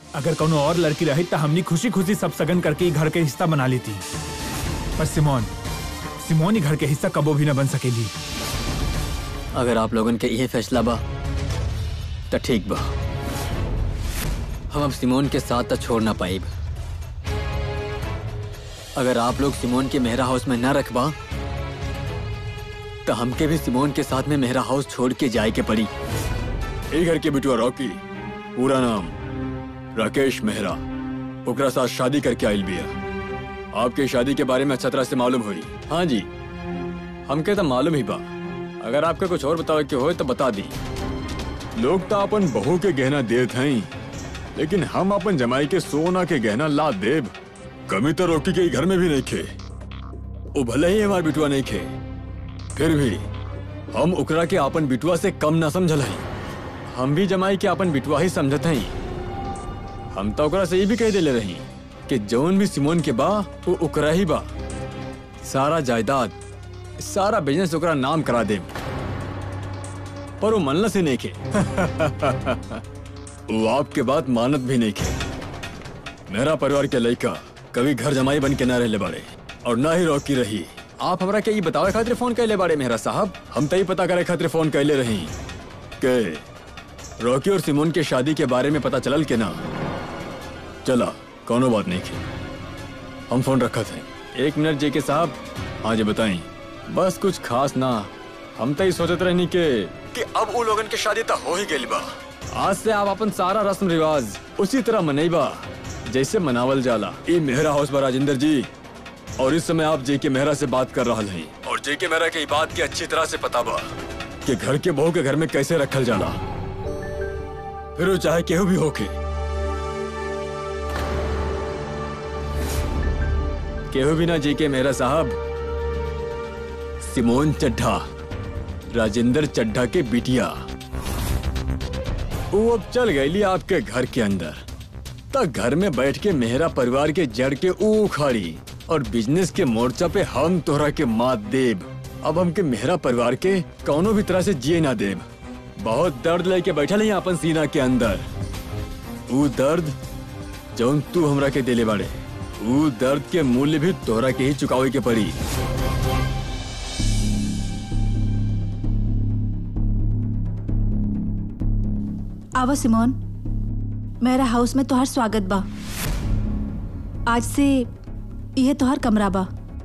अगर कोनो और लड़की रही तो हमनी खुशी खुशी सब सगन करके ई घर के हिस्सा बना लेती पर सिमोन सिमोन ही घर के हिस्सा कबो भी न बन सकेली अगर आप लोगन के ये फैसला बा तो ठीक बा हम अब सिमोन के साथ तो छोड़ ना पाइब अगर आप लोग सिमोन के मेहरा हाउस में न रखबा तो हमके भी सिमोन के साथ में मेहरा हाउस छोड़ के जाए के पड़ी ए घर के बिटुआ रॉकी पूरा नाम राकेश मेहरा ओकरा साथ शादी करके आयल बिया आपके शादी के बारे में अच्छा तरह से मालूम हुई हाँ जी हमके तो मालूम ही बा अगर आपके कुछ और बतावे के हो तो बता दी लोग तो अपन बहू के गहना देत हैं लेकिन हम अपन जमाई के सोना के गहना ला देब कमी तो रोकी के ई घर में भी नहीं खे वो भले ही हमार बिटुआ नहीं खे फिर भी हम ओकरा के अपन बिटुआ से कम ना समझल हई हम भी जमाई के अपन बिटुआ ही समझत हई हम तो ओकरा से ये भी कह देले रही कि जौन भी सिमोन के बा वो ओकरा ही बा सारा जायदाद सारा बिजनेस ओकरा नाम करा दे पर वो मनला से नहीं खे वो आपके बात मानत भी नहीं खे मेरा परिवार के लड़का कभी घर जमाई बन के ना रहले बाड़े और ना ही रॉकी रही आप हमरा के ये बतावे खातिर फोन कैले बाड़े मेहरा साहब हम तो ये पता करे खातिर फोन कैले रही के रॉकी और सिमोन के शादी के बारे में पता चलल के ना चला कोनो बात नहीं की हम फोन रखा थे एक मिनट जे के साहब हाँ जी बताई बस कुछ खास ना हम तो ही सोचत रहनी के कि अब वो लोगन के शादी तो हो ही गई बा आज से आप अपन सारा रस्म रिवाज उसी तरह मनईबा जैसे मनावल जाला ये मेहरा हाउस बा राजेंद्र जी और इस समय आप जे के मेहरा से बात कर रहा हैं और जे के मेहरा के ई बात की अच्छी तरह से पता बा कि घर के बहू के घर में कैसे रखल जाला फिर वो चाहे केहू भी होके केहू भी ना जी के मेरा साहब सिमोन चड्ढा राजेंद्र चड्ढा के बिटिया वो अब चल गई आपके घर के अंदर तक घर में बैठ के मेहरा परिवार के जड़ के ऊ उखाड़ी और बिजनेस के मोर्चा पे हम तोहरा के मात देब अब हमके मेहरा परिवार के कौनो भी तरह से जिए ना देब बहुत दर्द लेके बैठल है अपन सीना के अंदर ऊ दर्द जौन तू हमरा के देले बाड़े ऊ दर्द के मूल्य भी तोहरा के ही चुकावे के पड़ी आवा सिमोन मेरा हाउस में तोहार स्वागत बा आज से यह तोहार कमरा बा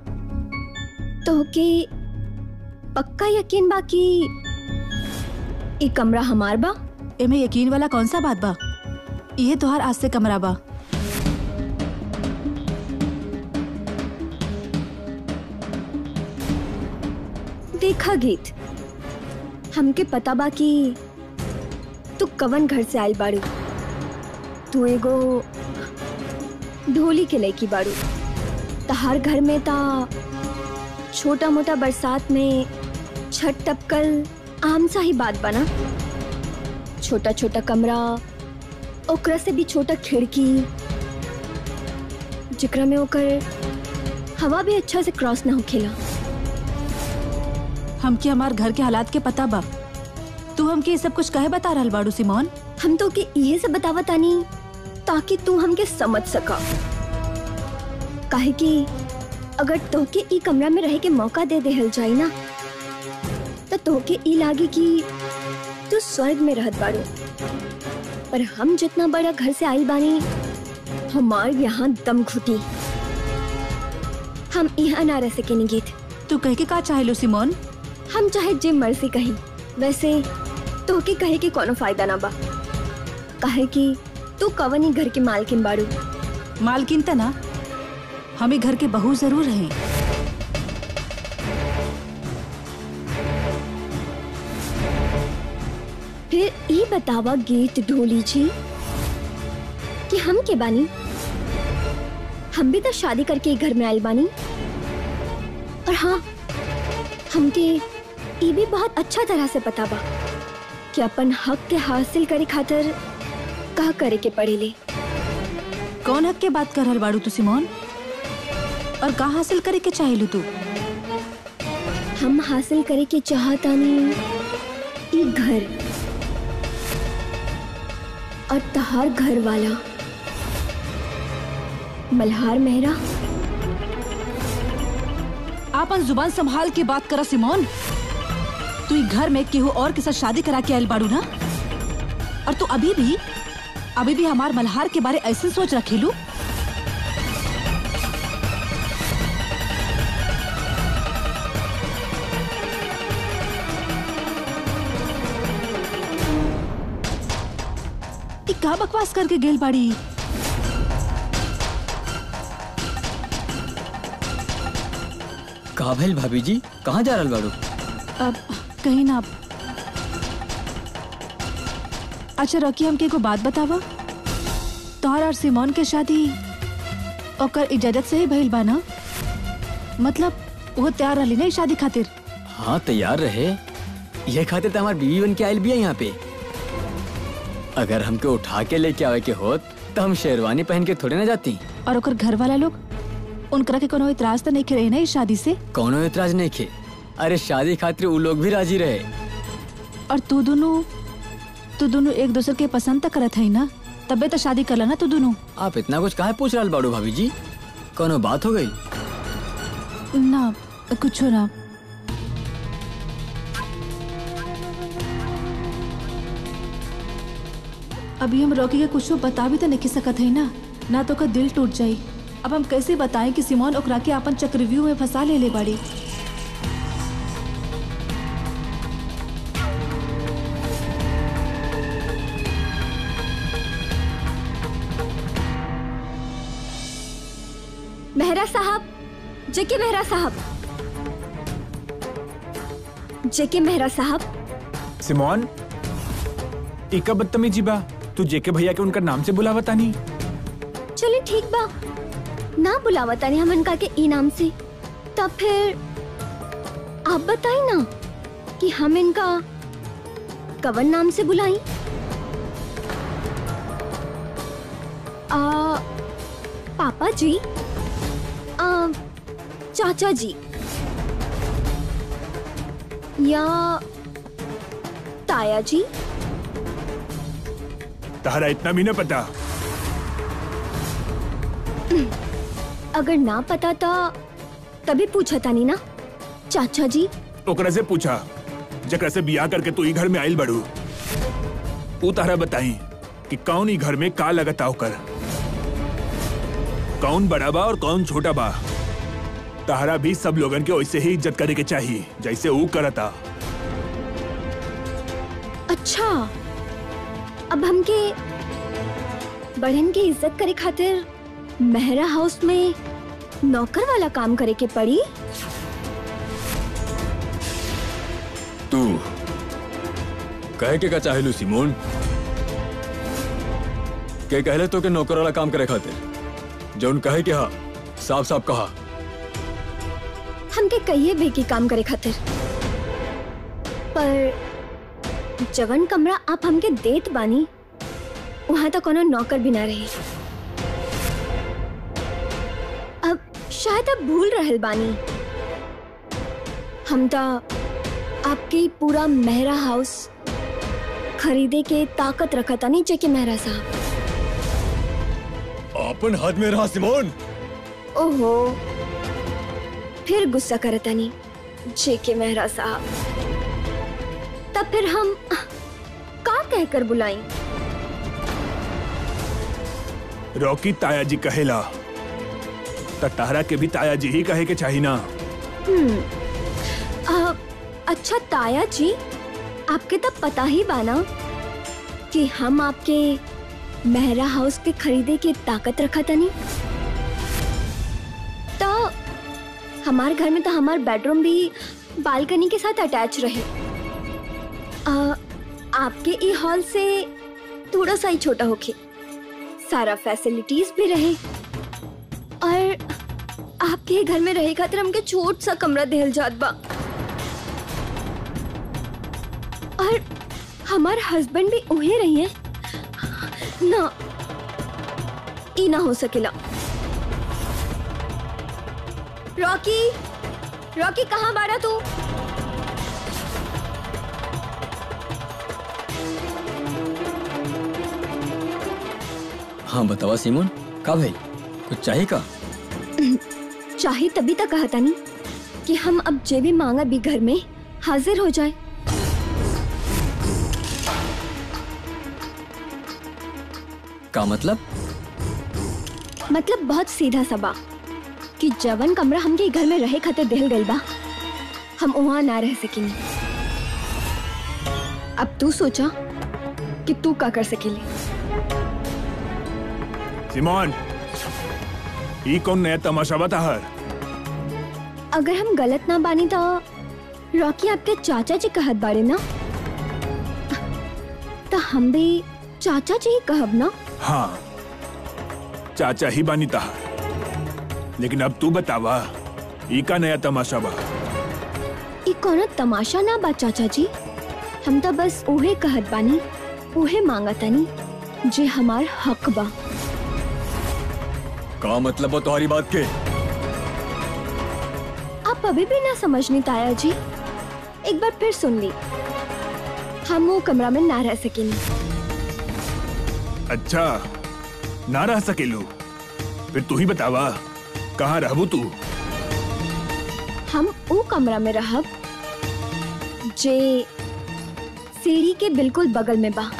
तोहके पक्का यकीन बा कि ई कमरा हमार बा एमे यकीन वाला कौन सा बात बा यह तोहार आज से कमरा बा देखा गीत हमके पता बा कि तू कवन घर से आइल बाड़ू तू एगो ढोली के लड़की बाड़ू तहार घर में ता छोटा मोटा बरसात में छत टपकल आम सा ही बात बना छोटा छोटा कमरा ओकरा से भी छोटा खिड़की जिकरा में ओकर हवा भी अच्छा से क्रॉस ना होखेला हमके हमार घर के हालात के पता बा तू हमके ये सब कुछ कहे बता रहल बाड़ू सिमोन हम तो के इहे से बतावा तानी ताकि तू हमके समझ सका काहे कि अगर तोहके ई कमरा में रहे के मौका दे देहल जाई ना तो तोहके ई लागी कि तू स्वर्ग में रहत बाड़ू पर हम जितना बड़ा घर से आइल बानी हमार यहाँ दम घुटी हम यहाँ ना रह सकेनी गीत तू कह के का चाहेलो सिमोन हम चाहे जे मर्जी कही वैसे तोहके कहे के कोनो फायदा ना बा काहे कि तू कवनी घर के मालकिन बाड़ू मालकिन त ना हमें घर के बहू जरूर हैं फिर ई बतावा गीत ढोली जी कि हम के बानी हम भी तो शादी करके ई घर में आयल बानी और हाँ हमके ई भी बहुत अच्छा तरह से पता बा कि अपन हक के हासिल करे खातिर का करे के पड़ेले कौन हक के बात कर रहल बाड़ू तू सिमोन और का हासिल करे के चाहेलू तू हम हासिल करे के चाहतानी ई घर और तहार घर वाला मल्हार मेहरा आपन जुबान संभाल के बात करा सिमोन तू ई घर में केहू और के साथ शादी करा के आयल बाड़ू ना और तू अभी भी अभी भी हमार मल्हार के बारे ऐसे सोच रखेलू ई का बकवास करके गेल बाड़ी का भइल भाभी जी कहाँ जा रहल बाड़ू अब कहीं ना अच्छा रॉकी हमके एगो बात बतावा तोहर और सिमोन के शादी ओकर इजाजत से ही भइल बा ना मतलब वो तैयार रहली ना ई शादी खातिर हाँ तैयार रहे ये खातिर तो हमार बीवी बन के आयल भी है यहाँ पे अगर हमके उठा के लेके आवे के होत तो हम शेरवानी पहन के थोड़े ना जाती और ओकर घर वाला लोग उनकरा के कोनो इतराज तो नहीं करे ना इस शादी से कौनो एतराज नहीं खे अरे शादी खातिर वो लोग भी राजी रहे और तू दोनों तू दोनों एक दूसरे के पसंद तक करत है ना तबे तो शादी करला ना तू दोनों आप इतना कुछ काहे पूछ रहल बाड़ू भाभी जी कोनो बात हो गई ना कुछ ना अभी हम रॉकी के कुछ बता भी तो नहीं सकत है ना ना तो का दिल टूट जाई अब हम कैसे बताएं कि सिमोन ओकरा के अपन चक्रव्यूह में फंसा ले ले बाड़ी मेहरा साहब जेके मेहरा साहब जेके मेहरा साहब सिमोन इका बदतमीजी बा तू जेके भैया के उनका नाम से बुलावा तानी चलिए ठीक बा ना बुलावा तानी हम इनका के ई नाम से तब फिर आप बताई ना कि हम इनका कवन नाम से बुलाई आ, पापा जी आ, चाचा जी या ताया जी तहरा इतना भी न पता अगर ना पता था तभी पूछा था नहीं ना चाचा जी ओकरा से पूछा जकरा से बियाह करके तू ई घर में आइल बड़ू ऊ तहरा बताई कि कौन ई घर में का लगता ओकर कौन बड़ा बा और कौन छोटा बा तहरा भी सब लोगन के वैसे ही इज्जत करे के चाहिए जैसे ऊ करता अच्छा अब हमके बढ़न की इज्जत करे खातिर मेहरा हाउस में नौकर वाला काम करे के पड़ी तू कहे के का चाहेलू सिमोन के कहले तो के नौकर वाला काम करे खातिर जौन कहे के हा साफ साफ कहा हमके कहिए भी की काम करे खातिर पर जवन कमरा आप हमके देत बानी वहां तो कोनो नौकर भी ना रहे अब शायद अब भूल रहल बानी हम तो आपके पूरा मेहरा हाउस खरीदे के ताकत रखा था नीचे के मेहरा साहब अपन हाथ में रहा सिमोन ओहो फिर गुस्सा करता नहीं जेके मेहरा साहब तब फिर हम का कहकर बुलाई रॉकी ताया जी कहेला त तहरा के भी ताया जी ही कहे के चाहिए ना आ, अच्छा ताया जी आपके तब पता ही बाना कि हम आपके मेहरा हाउस के खरीदे की ताकत रखा था नहीं तो हमारे घर में तो हमार बेडरूम भी बालकनी के साथ अटैच रहे आ, आपके ई हॉल से थोड़ा सा ही छोटा होके सारा फैसिलिटीज भी रहे और आपके घर में रहे खातिर हमके छोट सा कमरा देहल जात बा और हमार हस्बैंड भी उहे रही है ना ई ना हो सकेला रॉकी रॉकी कहाँ बाड़ा तू हाँ बतावा सिमोन का भाई कुछ चाहिए का चाहे तभी तक कहता नहीं कि हम अब जे भी मांगा भी घर में हाजिर हो जाए का मतलब मतलब बहुत सीधा सा बा कि जवन कमरा हमके घर में रहे खातिर दिल गइल बा हम वहाँ ना रह सकेंगे अब तू सोचा कि तू का कर सकेली सिमोन ई कौन नया तमाशा बता हर अगर हम गलत ना बानी तो रॉकी आपके चाचा जी कहत बाड़े ना तो हम भी चाचा जी ही कहब ना हाँ चाचा ही बानी तहार लेकिन अब तू बतावा ई का नया तमाशा बा ई कोनो तमाशा ना बा चाचा जी हम तो बस उहे कहत बानी उहे मांगतानी जे हमार हक बा का मतलब हो तुम्हारी बात के आप अभी भी ना समझनी ताया जी एक बार फिर सुन ली हम वो कमरा में ना रह सकेंगे अच्छा ना रह सकेलू फिर तू ही बतावा कहाँ रहबू तू हम वो कमरा में रहब जे सीढ़ी के बिल्कुल बगल में बा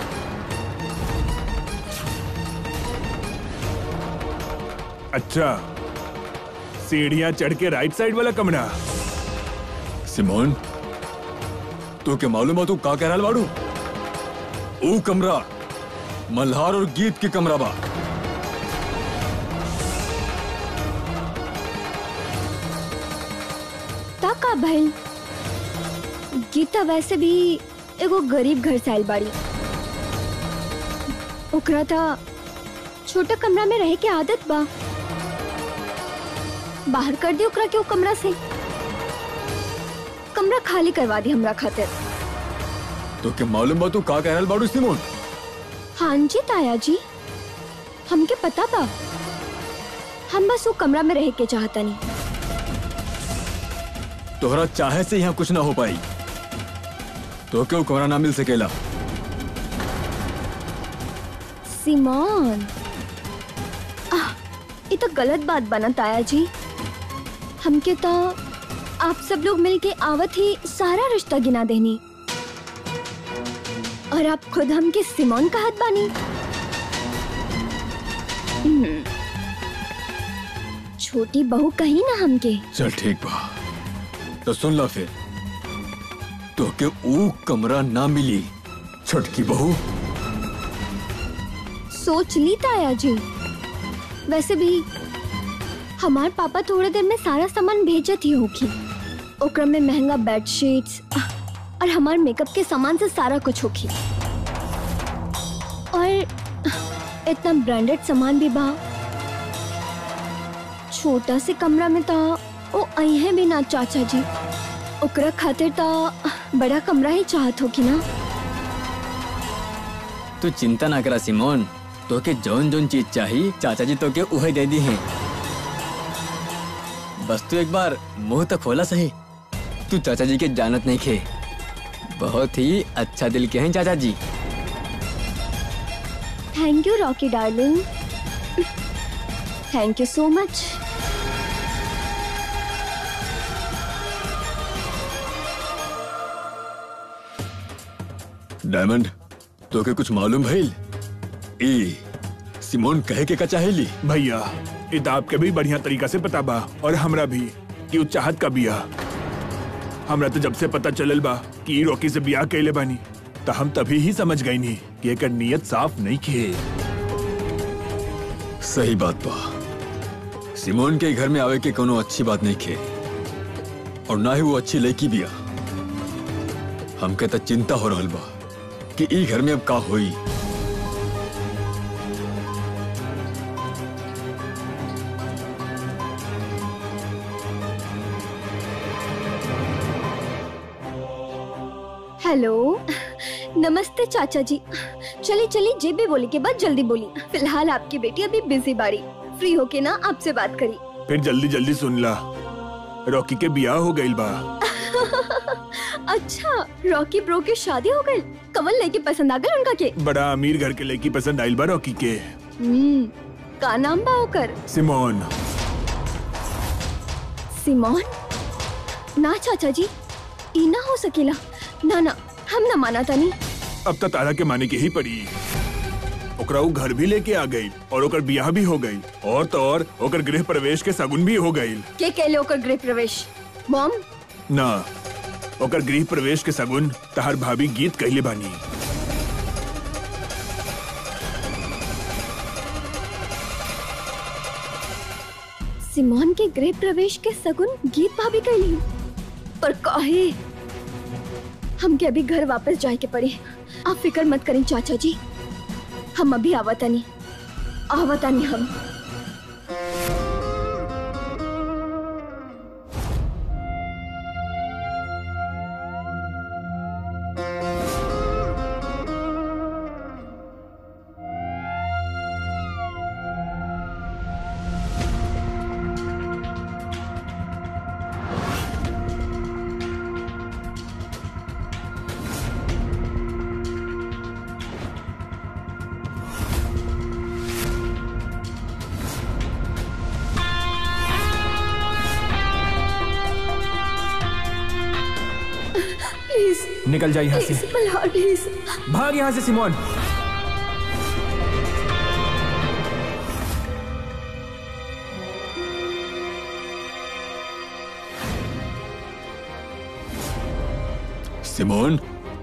अच्छा सीढ़ियाँ चढ़ के राइट साइड वाला कमरा सिमोन तू के मालूम है तू का कह रहा बाड़ू ऊ कमरा मल्हार और गीत के कमरा बा ता का भइल गीता वैसे भी एगो गरीब घर से आइल बाड़ी ओकरा था छोटा कमरा में रहे के आदत बा बाहर कर दी ओकरा के वो कमरा से कमरा खाली करवा दी हमरा खातिर तो के मालूम बा तू का कह रहा बाड़ू सिमोन हाँ जी ताया जी हमके पता बा हम बस वो कमरा में रह के चाहता नहीं तोहरा चाहे से यहाँ कुछ ना हो पाई तो क्यों कमरा ना मिल सकेला सिमोन आह, ये तो गलत बात बना ताया जी हमके तो आप सब लोग मिलके आवत ही सारा रिश्ता गिना देनी और आप खुद हमके सिमोन कहत बानी हम्म, छोटी बहू कही ना हमके चल ठीक बा तो सुन ला फिर तो के ऊ कमरा ना मिली छटकी बहू सोच ली ताया जी वैसे भी हमार पापा थोड़े देर में सारा सामान भेजत ही होगी ओकरा में महंगा बेड शीट्स और हमार मेकअप के सामान से सारा कुछ होगी और इतना ब्रांडेड सामान भी बा छोटा से कमरा में था ओ अहे भी ना चाचा जी ओकरा खातिर ता बड़ा कमरा ही चाहत होगी ना तू चिंता ना करा सिमोन तो के जौन जौन चीज चाहिए चाचा जी तो के उहे दे दी हैं बस तू एक बार मुंह तो खोला सही तू चाचा जी के जानत नहीं खे बहुत ही अच्छा दिल के हैं चाचा जी thank you Rocky darling thank you so much diamond तो के कुछ मालूम भइल ई सिमोन कहे के का चाहेली भैया ये तो आपके भी बढ़िया तरीका से पता बा और हमरा भी कि उ चाहत का बिया हमरा तो जब से पता चलल बा कि ई रॉकी से बियाह कैले बानी तो हम तभी ही समझ गई नी कि एकर नियत साफ नहीं खे सही बात बा सिमोन के घर में आवे के कोनो अच्छी बात नहीं खे और ना ही वो अच्छी लड़की बिया हमके तो चिंता हो रहल बा कि ई घर में अब का होई हेलो नमस्ते चाचा जी चलिए चलिए जे भी बोली के बाद जल्दी बोली फिलहाल आपकी बेटी अभी बिजी बाड़ी फ्री होके ना आपसे बात करी फिर जल्दी जल्दी सुन ला रॉकी के बियाह हो गइल बा अच्छा रॉकी ब्रो की शादी हो गई कमल लेके पसंद आ गई उनका के बड़ा अमीर घर के लड़की पसंद आइल बा रॉकी के हम्म का नाम बा ओकर सिमोन सिमोन ना चाचा जी ई ना हो सकेला ना ना हम ना माना तानी अब तो तारा के माने के ही पड़ी ओकरा उ घर भी लेके आ गई और ओकर बियाह भी हो गई और तो और ओकर गृह प्रवेश के सगुन भी हो गई के कहले ओकर गृह प्रवेश मॉम ना ओकर गृह प्रवेश के सगुन तहार भाभी गीत कहले बानी सिमोन के गृह प्रवेश के सगुन गीत भाभी कैली पर काहे हमके अभी घर वापस जाए के पड़े आप फिक्र मत करें चाचा जी हम अभी आवतानी आवतानी हम प्लीज निकल जा यहाँ से प्लीज मल्हार प्लीज भाग यहाँ से सिमोन सिमोन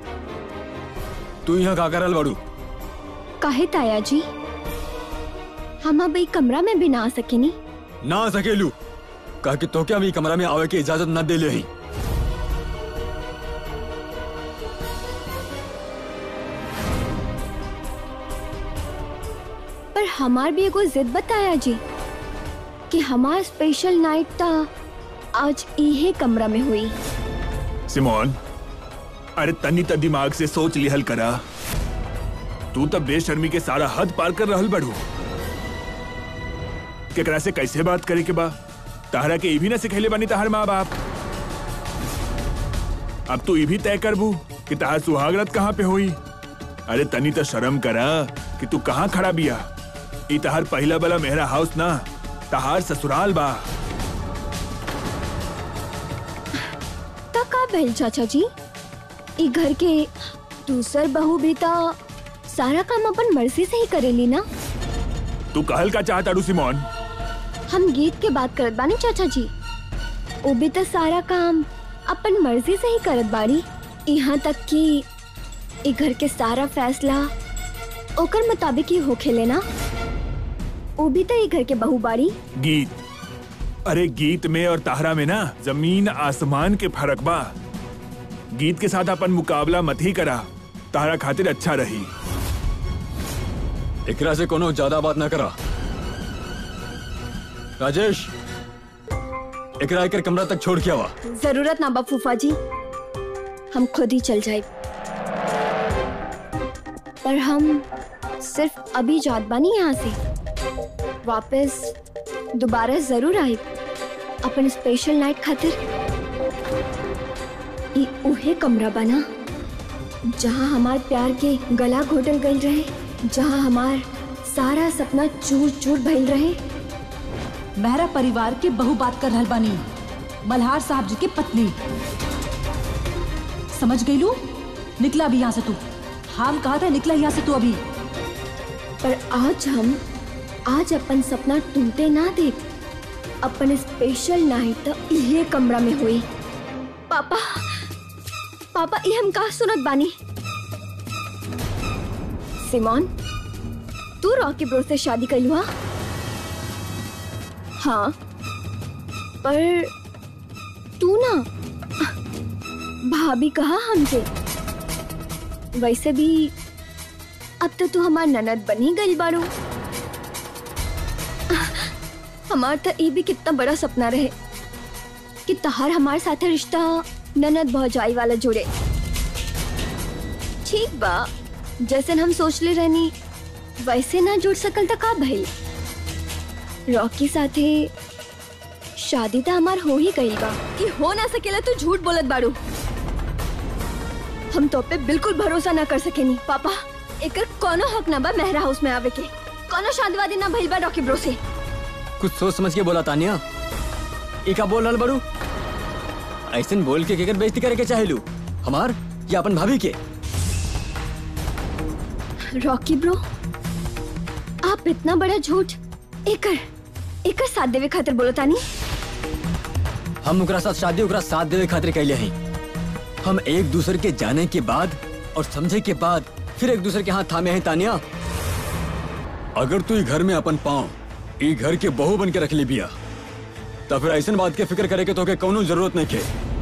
तू यहाँ का करल बाड़ू काहे ताया जी हम अब ई कमरा में भी ना आ सकेनी ना आ सकेलू कहा कि तो क्या हम ई कमरा में आवे की इजाजत न दे ले ही पर हमार भी एगो जिद बताया जी कि हमार स्पेशल नाइट ता आज इहे कमरा में हुई सिमोन अरे तनी त दिमाग से सोच लिहल करा तू तो बेशर्मी के सारा हद पार कर रहल बड़ू केकरा से कैसे बात करे के बा ताहरा के ई भी ना सिखैले बानी ताहर माँ बाप अब तू ई भी तय करबू कि ताहर सुहागरत कहाँ पे होई अरे तनी तो शर्म करा कि तू कहाँ खड़ा बिया ई ताहर पहला वाला मेहरा हाउस ना ताहार ससुराल बा ता का भइल चाचा जी ई घर के दूसर बहू भी ता सारा काम अपन मर्जी से ही करेली ना तू कहल का चाहता रू सिमोन हम गीत के बात करत बानी चाचा जी वो भी तो सारा काम अपन मर्जी से ही करत बाड़ी यहाँ तक कि ई घर के सारा फैसला ओकर मुताबिक ही होखे लेना वो भी तो ई घर के बहू बाड़ी गीत अरे गीत में और ताहरा में ना जमीन आसमान के फर्क बा गीत के साथ अपन मुकाबला मत ही करा ताहरा खातिर अच्छा रही एकरा से कोनो ज्यादा बात ना करा राजेश एकरा एकर कमरा तक छोड़ के आवा जरूरत ना बा फूफा जी हम खुद ही चल जाए पर हम सिर्फ अभी जात बानी यहाँ से वापस दोबारा जरूर आए अपन स्पेशल नाइट खातिर ई उहे कमरा बना जहाँ हमार प्यार के गला घोटल गई रहे जहाँ हमार सारा सपना चूर चूर भइल रहे मेहरा परिवार के बहु बात कर रहल बानी मल्हार साहब जी के पत्नी समझ गई लू निकला अभी यहाँ से तू हम कहा था निकला यहाँ से तू अभी पर आज हम आज अपन सपना टूटे ना दे अपन स्पेशल नाइट तो ये कमरा में हुई पापा पापा ये हम कहा सुनत बानी सिमोन तू रॉकी ब्रो से शादी करी हुआ हाँ पर तू ना भाभी कहा हमसे वैसे भी अब तो तू हमार ननद बनी गई बारू हमार तो ये भी कितना बड़ा सपना रहे कि तहार हमारे साथे रिश्ता ननद भौजाई वाला जुड़े ठीक बा जैसे हम सोच ले रहनी वैसे ना जुड़ सकल तो का भइल रॉकी साथे शादी तो हमार हो ही गई बा कि हो ना सकेला तू झूठ बोलत बाड़ू हम तो पे बिल्कुल भरोसा ना कर सकेनी पापा एकर कोनो हक ना बा मेहरा हाउस में आवे के कोनो शादीवादी ना भइल बा रॉकी ब्रो से कुछ सोच समझ के बोला तानिया एक का बोल रहल बड़ू ऐसे बोल के केकर बेइज्जती करे के चाहेलू हमार या अपन भाभी के रॉकी ब्रो आप इतना बड़ा झूठ एकर एकर साथ देवे खातिर बोलो तानी हम ओकरा साथ शादी ओकरा साथ देवे खातिर कैले हैं हम एक दूसरे के जाने के बाद और समझे के बाद फिर एक दूसरे के हाथ थामे हैं तानिया अगर तू ई घर में अपन पाँव ई घर के बहू बन के रख ली बिया तो फिर ऐसन बात के फिक्र करे के तोके कौनो जरूरत नहीं के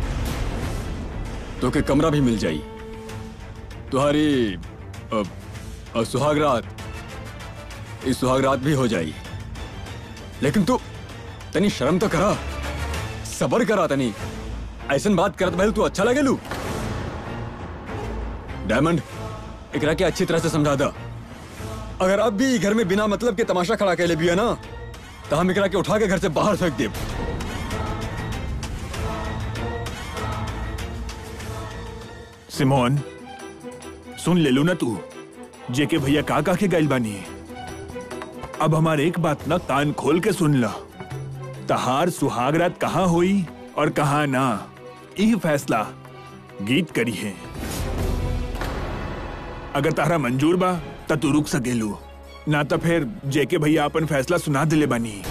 तोके कमरा भी मिल जाई तुम्हारी अ, अ, सुहागरात इस सुहागरात भी हो जाई लेकिन तू तनी शर्म तो करा सबर करा तनी ऐसन बात करत भइल तू अच्छा लगेलू डायमंड एकरा के अच्छी तरह से समझा दा अगर अब भी ई घर में बिना मतलब के तमाशा खड़ा कैले भी है ना तो हम एकरा के उठा के घर से बाहर फेंक देब सिमोन सुन ले लू ना तू जेके भैया का का के गैल बानी अब हमार एक बात ना कान खोल के सुन ला तहार सुहागरात कहाँ हुई और कहाँ ना यही फैसला गीत करी है अगर तारा मंजूर बा त तू रुक सकेलू ना तो फिर जेके भैया अपन फैसला सुना दिले बानी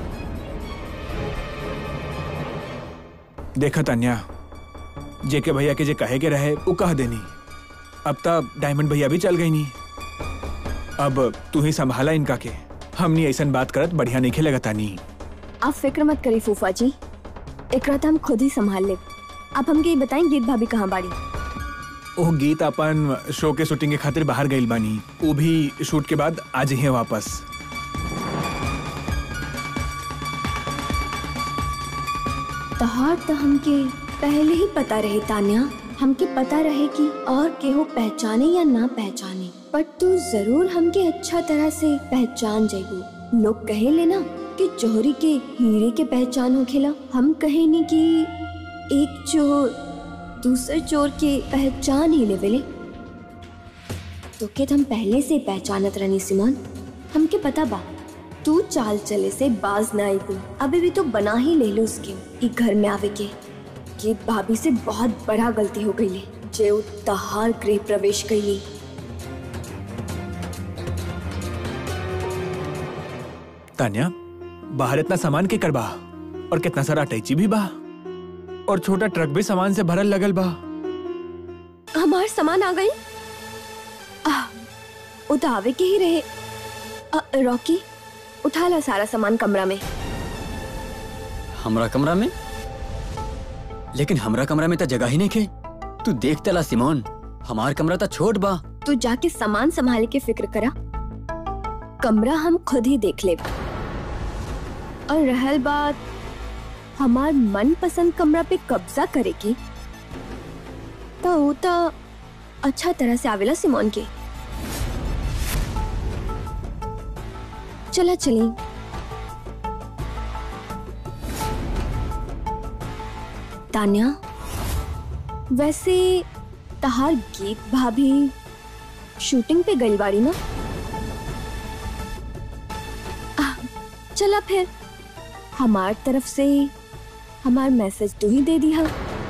देखा तान्या जेके भैया के जे कहे के रहे वो कह देनी अब तब डायमंड भैया भी चल गई नी अब तू ही संभाला इनका के हमनी ऐसन बात करत बढ़िया नहीं खेलेगा तानी आप फिक्र मत करिए फूफा जी एकरा तो हम खुद ही संभाल ले आप हमके ये बताएं गीत भाभी कहाँ बाड़ी ओह गीत अपन शो के शूटिंग के खातिर बाहर गई बानी वो भी शूट के बाद आज ही है वापस तहार तो हमके पहले ही पता रहे तान्या हमके पता रहे कि और केहू पहचाने या ना पहचाने पर तू जरूर हमके अच्छा तरह से पहचान जाएगू लोग कहे लेना कि चोरी के हीरे के पहचान हो खेला हम कहे नहीं कि एक चोर दूसरे चोर के पहचान ही लेवेले तो के हम पहले से पहचानत रहनी सिमोन हमके पता बा तू चाल चले से बाज ना आई तू अभी भी तो बना ही ले लो उसके ई घर में आवे के ये भाभी से बहुत बड़ा गलती हो गई जे उ तहार गृह प्रवेश कैली तान्या बाहर इतना सामान के करबा और कितना सारा अटैची भी बा और छोटा ट्रक भी सामान से भरल लगल बा हमार सामान आ गई आह, उ तो आवे के ही रहे अ, रॉकी उठा ला सारा सामान कमरा में हमरा कमरा में लेकिन हमरा कमरा में तो जगह ही नहीं खे तू देख तला सिमोन हमार कमरा तो छोट बा तू जाके सामान संभाले के फिक्र करा कमरा हम खुद ही देख ले और रहल बात हमार मन पसंद कमरा पे कब्जा करे की तो वो तो अच्छा तरह से आवेला सिमोन के चला चली तान्या वैसे तहार गीत भाभी शूटिंग पे गई बाड़ी ना आह, चला फिर हमार तरफ से हमार मैसेज तू ही दे दिया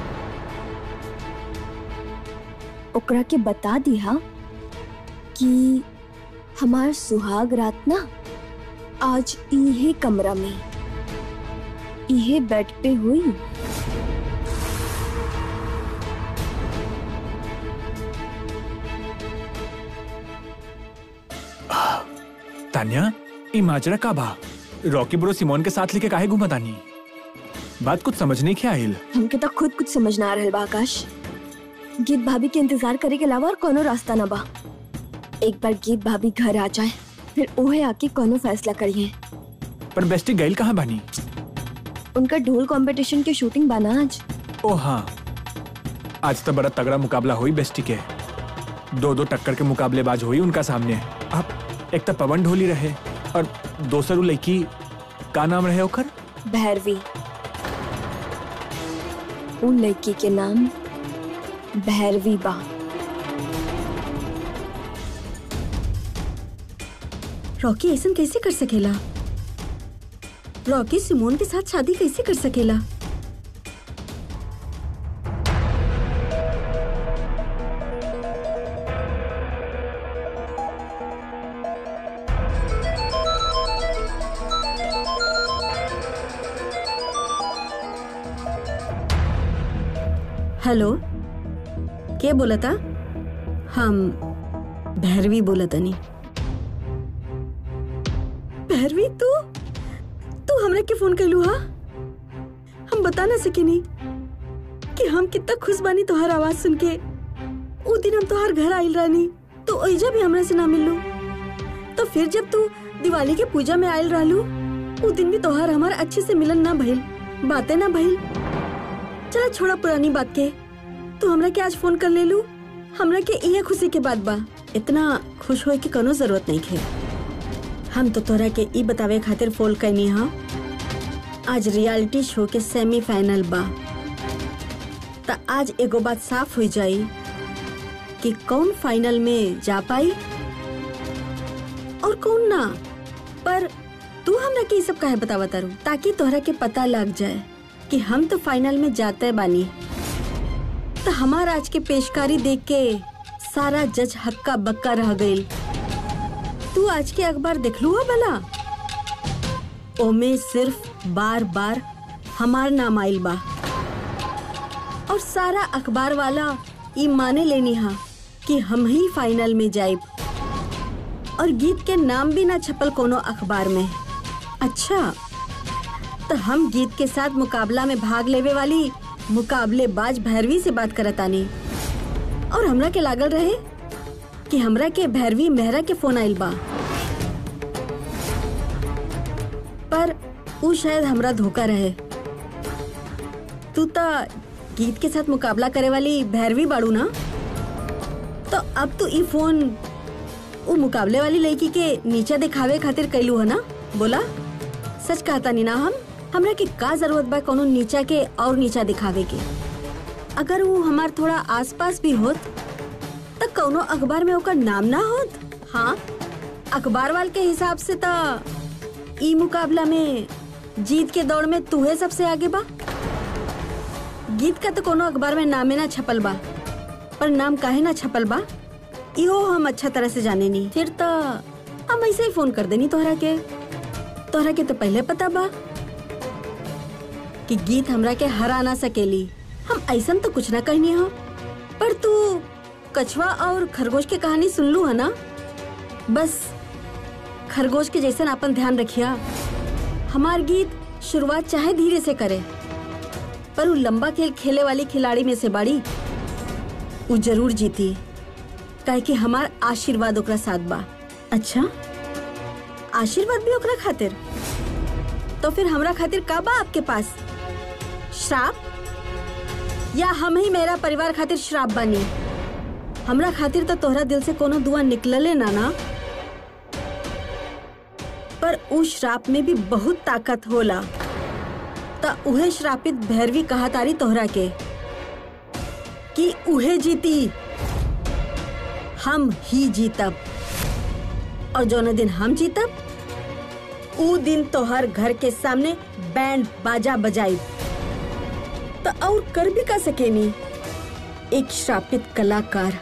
ओकरा के बता दिया कि हमार सुहाग रात ना आज इहे कमरा में इहे बेड पे हुई तान्या ई माजरा का बा रॉकी ब्रो सिमोन के साथ लेके काहे घूमा तानी बात कुछ समझने के आइल हमके तो खुद कुछ समझ ना आ रहल बा आकाश गीत भाभी के इंतजार करे के अलावा और कोनो रास्ता ना बा एक बार गीत भाभी घर आ जाए फिर ओहे आके कोनो फैसला करिए पर बेस्टी गैल कहाँ बानी उनका ढोल कंपटीशन के शूटिंग बना आज ओ हाँ आज तो बड़ा तगड़ा मुकाबला हुई बेस्टी के दो दो टक्कर के मुकाबलेबाज हुई उनका सामने अब एक तो पवन ढोली रहे और दोसर उ लड़की का नाम रहे ओकर भैरवी उन लड़की के नाम भैरवी बा रॉकी ऐसा कैसे कर सकेला रॉकी सिमोन के साथ शादी कैसे कर सकेला हेलो के बोला था हम भैरवी बोला तनी भैरवी तू तू हमरा के फोन कैलू हा हम बता ना सकेनी कि हम कितना खुश बानी तोहार आवाज सुन के उ दिन हम तोहार घर आइल रहनी तो ओइजा भी हमरा से ना मिललू तो फिर जब तू दिवाली के पूजा में आइल रहलू उ दिन भी तोहार हमार अच्छे से मिलन ना भइल बातें ना भइल चला छोड़ा पुरानी बात के तू हमरा के आज फोन कर ले लू हमरा के इहे खुशी के बात बा इतना खुश होए की कोनो जरूरत नहीं खे हम तो तोरा के ई बतावे खातिर फोन कैनी हा आज रियलिटी शो के सेमीफाइनल बा त आज एगो बात साफ हो जाई कि कौन फाइनल में जा पाई और कौन ना पर तू हमरा के ई सब काहे बतावा तारू ताकि तोहरा के पता लग जाए कि हम तो फाइनल में जाते बानी तो हमार आज के पेशकारी देख के सारा जज हक्का बक्का रह गईल तू आज के अखबार देखलू हो भला ओमे सिर्फ बार बार हमार नाम आइल बा और सारा अखबार वाला ई माने लेनी हा कि हम ही फाइनल में जाइब और गीत के नाम भी ना छपल कोनो अखबार में अच्छा तो हम गीत के साथ मुकाबला में भाग लेवे वाली मुकाबलेबाज भैरवी से बात करतानी और हमरा के लागल रहे कि हमरा के भैरवी मेहरा के फोन आइल बा पर उ शायद हमरा धोखा रहे तू तो गीत के साथ मुकाबला करे वाली भैरवी बाड़ू ना तो अब तू ई फोन उ मुकाबले वाली लड़की के नीचे दिखावे खातिर कैलू है ना बोला सच कहता नी ना हम हमरा के का जरूरत बा कोनो नीचा के और नीचा दिखावे के अगर वो हमार थोड़ा आसपास भी होत तो कोनो अखबार में ओकर नाम ना होत हाँ अखबार वाल के हिसाब से तो ई मुकाबला में जीत के दौड़ में तूहे सबसे आगे बा गीत का तो कोनो अखबार में नामे ना छपल बा पर नाम काहे ना छपल बा इहो हम अच्छा तरह से जाने नहीं फिर तो हम ऐसे ही फोन कर देनी तोहरा के तोहरा के तो पहले पता बा कि गीत हमरा के हरा ना सकेली हम ऐसन तो कुछ ना कहनी हो पर तू कछुआ और खरगोश की कहानी सुन लू है ना बस खरगोश के जैसन अपन ध्यान रखिया हमार गीत शुरुआत चाहे धीरे से करे पर वो लंबा खेल खेले वाली खिलाड़ी में से बाड़ी वो जरूर जीती काहे कि हमार आशीर्वाद ओकरा साथ बा अच्छा आशीर्वाद भी ओकरा खातिर तो फिर हमरा खातिर का बा आपके पास श्राप या हम ही मेरा परिवार खातिर श्राप बानी हमरा खातिर तो तोहरा दिल से कोनो दुआ निकलले ना ना पर उ श्राप में भी बहुत ताकत होला त उहे श्रापित भैरवी कहा तारी तोहरा के कि उहे जीती हम ही जीतब और जौन दिन हम जीतब ऊ दिन तोहर घर के सामने बैंड बाजा बजाई तो और कर भी का सकेनी एक श्रापित कलाकार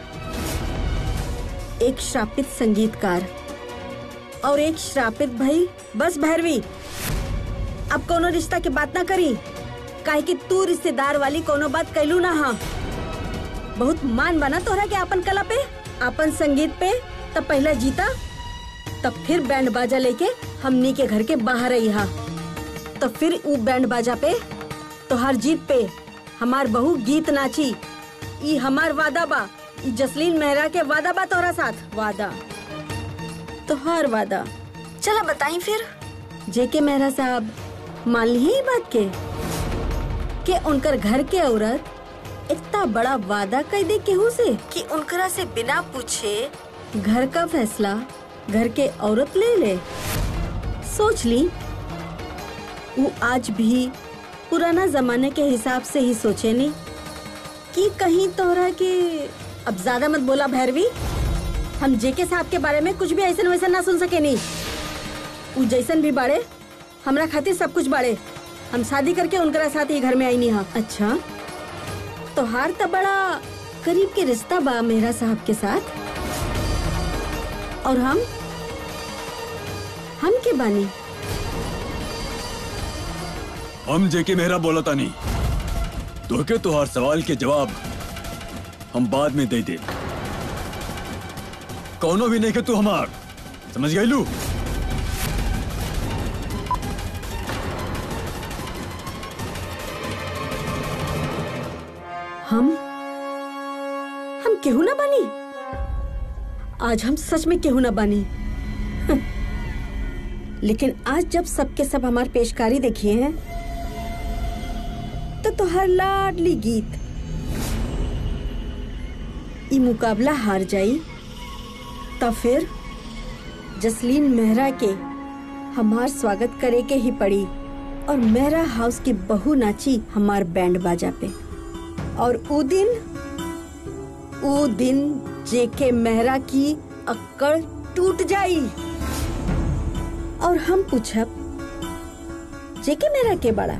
एक श्रापित संगीतकार और एक श्रापित भाई बस भैरवी अब कोनो रिश्ता की बात ना करी काहे कि तू रिश्तेदार वाली कोनो बात कैलू ना हा बहुत मान बना तोहरा के अपन कला पे अपन संगीत पे तब पहला जीता तब फिर बैंड बाजा लेके हमनी के घर के बाहर आई हा तो फिर ऊ बैंड बाजा पे तोहार जीत पे हमार बहू गीत नाची ई हमार वादा बा ई जसलीन मेहरा के वादा बा तोहरा साथ वादा तोहार वादा चला बताई फिर जेके मेहरा साहब मान ली ही बात के कि उनकर घर के औरत इतना बड़ा वादा कर दे केहू से कि उनकरा से बिना पूछे घर का फैसला घर के औरत ले ले सोच ली वो आज भी पुराना जमाने के हिसाब से ही सोचे नहीं कि कहीं तोहरा के अब ज्यादा मत बोला भैरवी हम जेके साहब के बारे में कुछ भी ऐसा वैसा ना सुन सके नहीं उ जैसन भी बाड़े हमरा खातिर सब कुछ बाड़े हम शादी करके उनकरा साथ ही घर में आई नहीं हाँ अच्छा तोहार तो बड़ा करीब के रिश्ता बा मेहरा साहब के साथ और हम हम के बानी हम जेके मेहरा बोला तानी तोके तुहार सवाल के जवाब हम बाद में दे दे कौनो भी नहीं के तू हमार समझ गई लू हम हम केहू ना बानी आज हम सच में केहू ना बानी हं। लेकिन आज जब सबके सब हमार पेशकारी देखिए हैं तो तोहर लाडली गीत ई मुकाबला हार जाई तो फिर जसलीन मेहरा के हमार स्वागत करे के ही पड़ी और मेहरा हाउस की बहू नाची हमार बैंड बाजा पे और ऊ दिन ऊ दिन जेके मेहरा की अक्कड़ टूट जाई और हम पूछब जेके मेहरा के बड़ा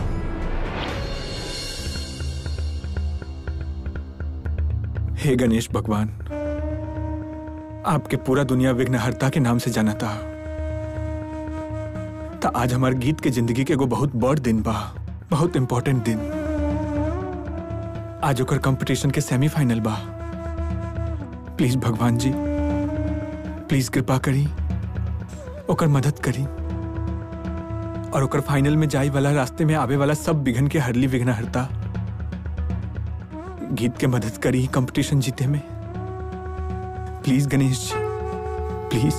हे गणेश भगवान आपके पूरा दुनिया विघ्नहर्ता के नाम से जाना था तो आज हमारे गीत के जिंदगी के एगो बहुत बड़ दिन बा बहुत इम्पोर्टेंट दिन आज ओकर कंपटीशन के सेमीफाइनल बा प्लीज भगवान जी प्लीज कृपा करी ओकर मदद करी और ओकर फाइनल में जाई वाला रास्ते में आवे वाला सब विघन के हरली विघ्नहर्ता गीत के मदद करी कंपटीशन जीते में प्लीज गणेश जी प्लीज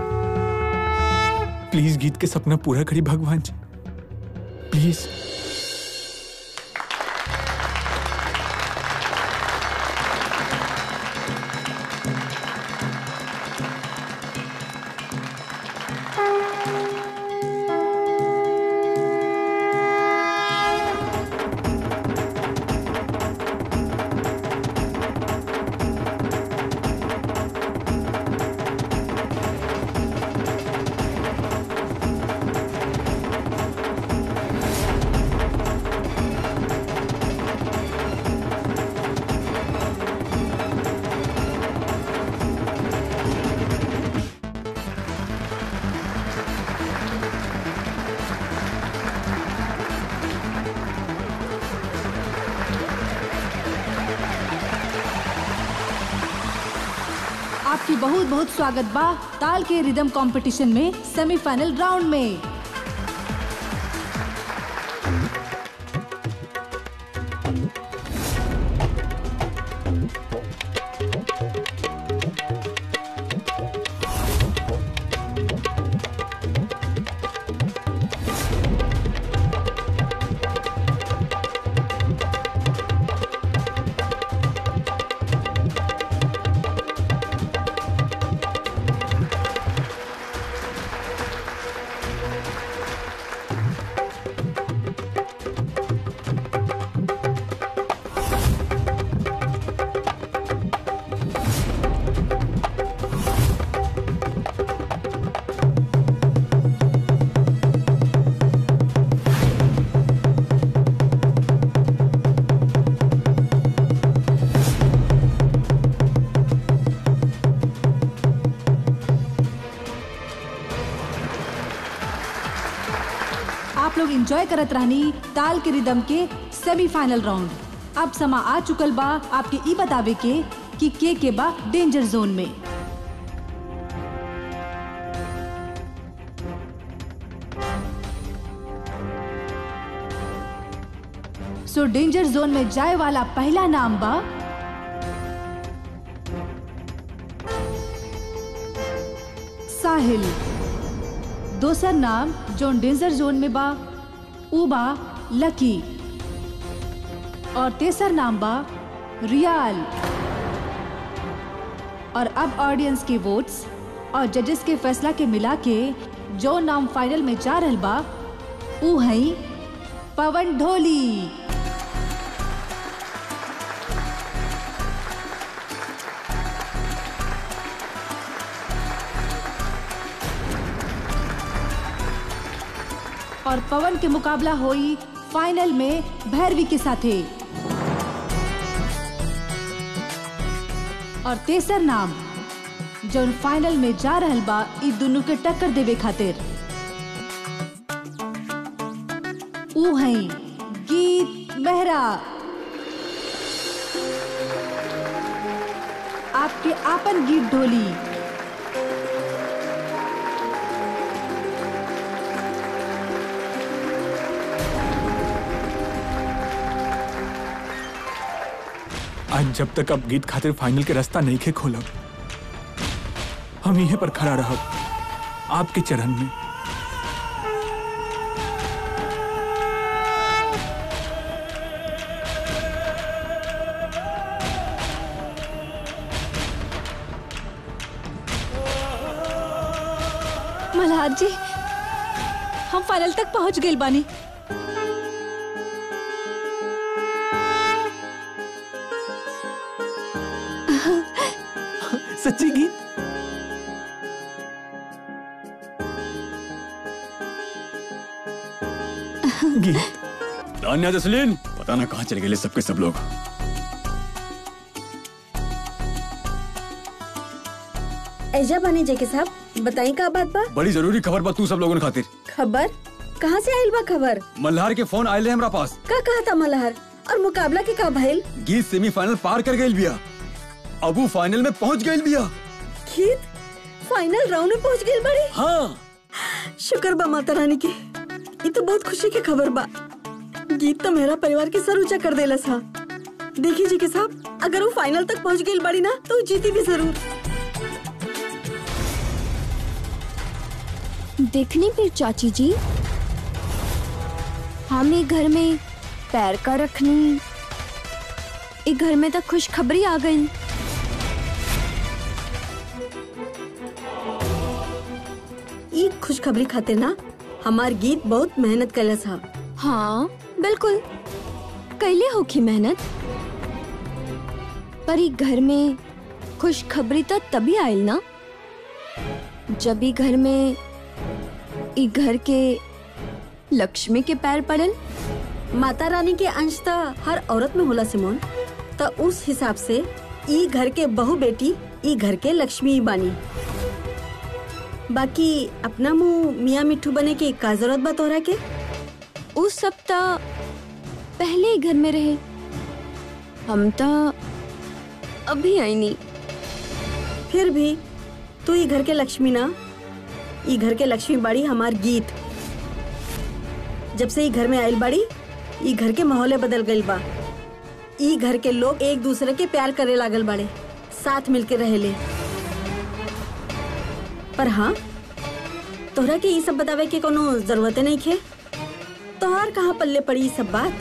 प्लीज गीत के सपना पूरा करी भगवान जी प्लीज आपकी बहुत बहुत स्वागत बा ताल के रिदम कंपटीशन में सेमीफाइनल राउंड में आप लोग एंजॉय करत रहनी ताल के रिदम के सेमीफाइनल राउंड अब समा आ चुकल बा आपके ई बतावे के कि के के बा डेंजर जोन में सो डेंजर जोन में जाए वाला पहला नाम बा साहिल दोसर नाम जोन डेंजर जोन में बा ऊ बा लकी और तेसर नाम बा रियाल और अब ऑडियंस के वोट्स और जजेस के फैसला के मिला के जो नाम फाइनल में जा रहल बा ऊ हई पवन ढोली और पवन के मुकाबला होई फाइनल में भैरवी के साथे और तेसर नाम जौन फाइनल में जा रहल बा इ दोनों के टक्कर देवे खातिर ऊ हैं गीत मेहरा आपके आपन गीत ढोली आज जब तक अब गीत खातिर फाइनल के रास्ता नहीं खे खोलब हम यहीं पर खड़ा रहब आपके चरण में मल्हार जी हम फाइनल तक पहुंच गए बानी सच्ची गीत गीत तान्या जसलीन पता ना कहाँ चले गए सबके सब लोग ऐजा बानी जेके साहब बताई का बात बा बड़ी जरूरी खबर बा तू सब लोगों ने खातिर खबर कहाँ से आइल बा खबर मल्हार के फोन आये हमरा पास का कहा था मल्हार और मुकाबला के का भइल गीत सेमीफाइनल पार कर गई बिया अब वो फाइनल में पहुंच गई बिया गीत फाइनल राउंड में पहुंच गई बड़ी हाँ शुक्र बा माता रानी के ये तो बहुत खुशी की खबर बा गीत तो मेरा परिवार के सर ऊंचा कर देला था देखिए जी के साहब अगर वो फाइनल तक पहुंच गई बड़ी ना तो वो जीती भी जरूर देखनी फिर चाची जी हम एक घर में पैर का रखनी एक घर में तक खुशखबरी आ गई ये खुशखबरी खातिर ना हमार गीत बहुत मेहनत कैला था हाँ बिल्कुल कैले होखी मेहनत पर ई घर में खुशखबरी तो तभी आयल ना जब ई घर में ई घर के लक्ष्मी के पैर पड़ल माता रानी के अंश तो हर औरत में होला सिमोन तो उस हिसाब से ई घर के बहू बेटी ई घर के लक्ष्मी बानी बाकी अपना मुंह मियाँ मिट्ठू बने की का जरूरत बा तोहरा के उस सप्ताह पहले ही घर में रहे हम तो अभी आई नहीं फिर भी तू ई घर के लक्ष्मी ना ई घर के लक्ष्मी बाड़ी हमार गीत जब से ई घर में आयल बाड़ी ई घर के माहौले बदल गइल बा ई घर के लोग एक दूसरे के प्यार करे लागल बाड़े साथ मिलके रहेले पर हाँ तोहरा के ई सब बतावे के कोनो जरूरत नहीं खे तोहार कहाँ पल्ले पड़ी ई सब बात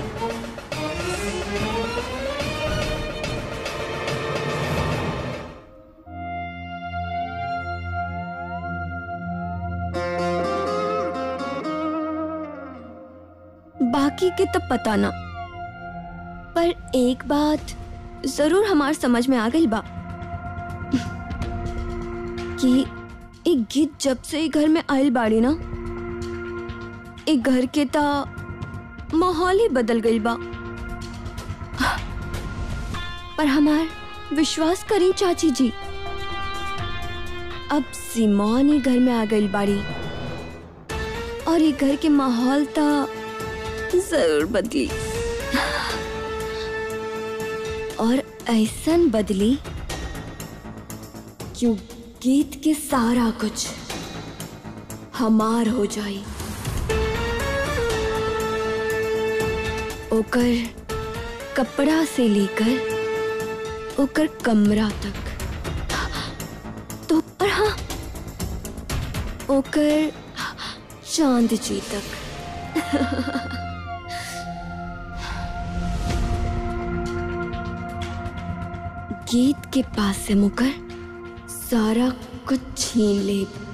बाकी के तो पता ना पर एक बात जरूर हमार समझ में आ गई बा कि एक गीत जब से ई घर में आयल बाड़ी ना एक घर के ता माहौल ही बदल गई बा पर हमार विश्वास करी चाची जी अब सिमोन ही घर में आ गई बाड़ी और ये घर के माहौल ता जरूर बदली और ऐसन बदली क्यों गीत के सारा कुछ हमार हो जाई ओकर कपड़ा से लेकर ओकर कमरा तक तो और हाँ ओकर चांद जी तक गीत के पास से मुकर सारा कुछ छीन ले